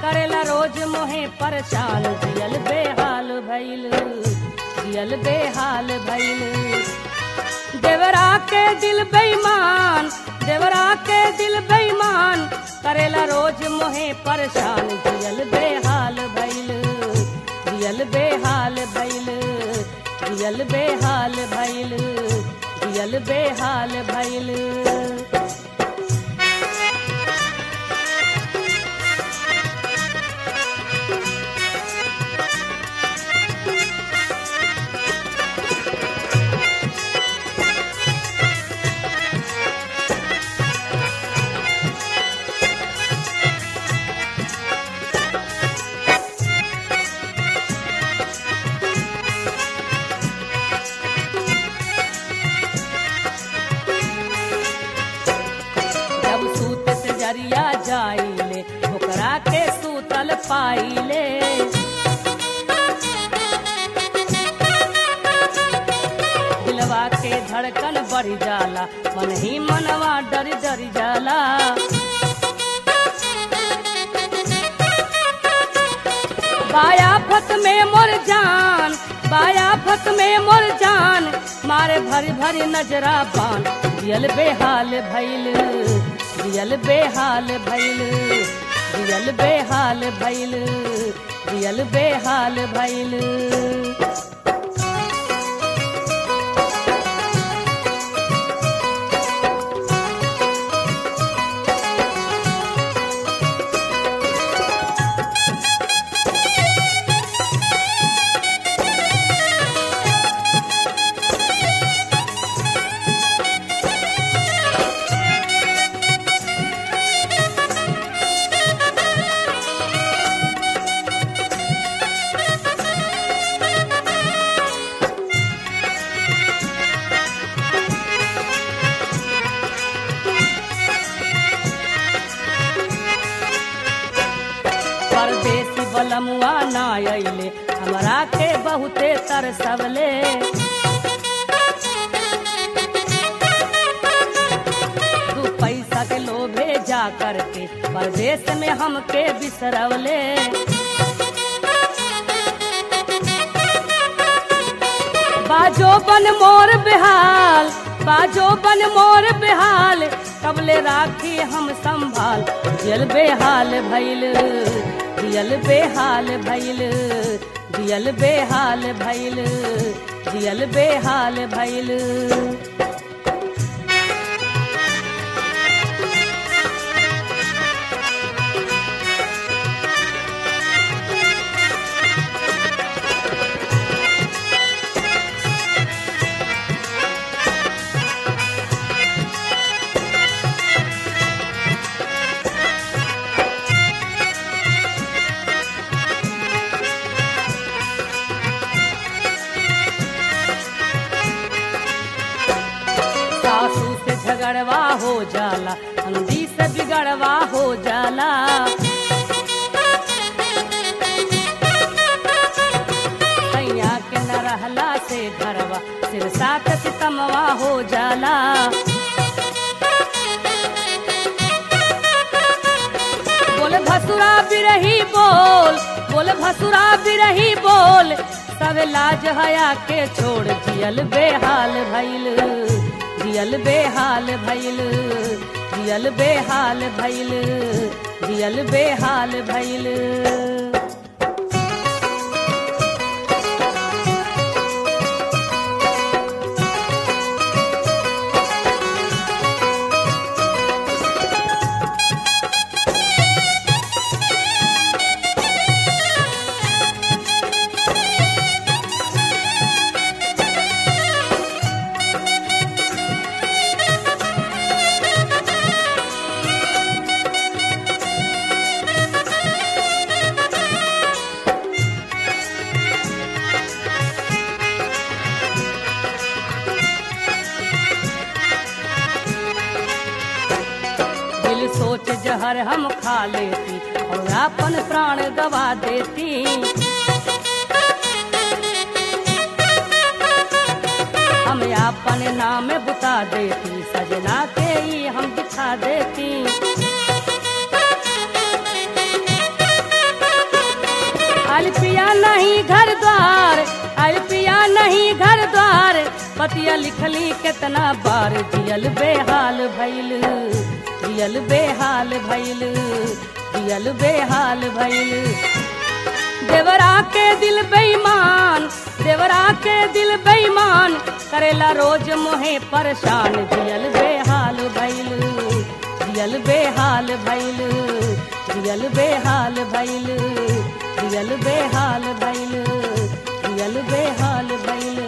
करेला रोज मोहे परेशान जियल बेहाल भइल जियल बेहाल भइल देवरा के दिल बेईमान देवरा के दिल बेईमान करेला रोज मोहे परेशान जियल बेहाल भइल जियल बेहाल भइल जियल बेहाल भइल जियल बेहाल भइल जब सूत से जरिया जाइले ओकरा के सूतल पाइले दिलवा के धड़कन बढ़ जाला मन ही मनवा डर डर जाला बाया फत में मोर जान बाया फत में मोर जान मारे भरी भरी नजरा पान दियल बेहाल भइल दियल बेहाल भइल दियल बेहाल भइल दियल बेहाल भइल परदेसी बलमुआ ना अइले हमरा के बहुते तरसवले दू पैसा के लोभे जा करके परदेश में हमके बिसरवले बाजो बन मोर बेहाल बाजो बन मोर बेहाल कबले राखी हम संभाल दियल बेहाल भइल दियल बेहाल भइल दियल बेहाल भइल दियल बेहाल भइल सासू से झगड़वा हो जाला अंधी से बिगड़वा हो जाला सैया के न रहला से घरवा सिर सात सितमवा हो जाला बोल भसुरा बिरही बोल बोल भसुरा बिरही बोल सब लाज हया के छोड़ जियल बेहाल भइल जियल बेहाल भइल जियल बेहाल भइल जियल बेहाल भइल दिल सोच जहर हम खा लेती और अपन प्राण गवा देती हम अपन नाम बुता देती सजना के ही हम दिखा देती नहीं घर द्वार आयल पिया नहीं घर द्वार पतिया लिखली कितना बार जियल बेहाल भैल जियल बेहाल भैल जियल बेहाल भैल देवरा के दिल बेईमान देवरा के दिल बेईमान करेला रोज मोहे परेशान जियल बेहाल भैल जियल बेहाल भैल जियल बेहाल भैल जियल बेहाल भैल जियल बेहाल भैल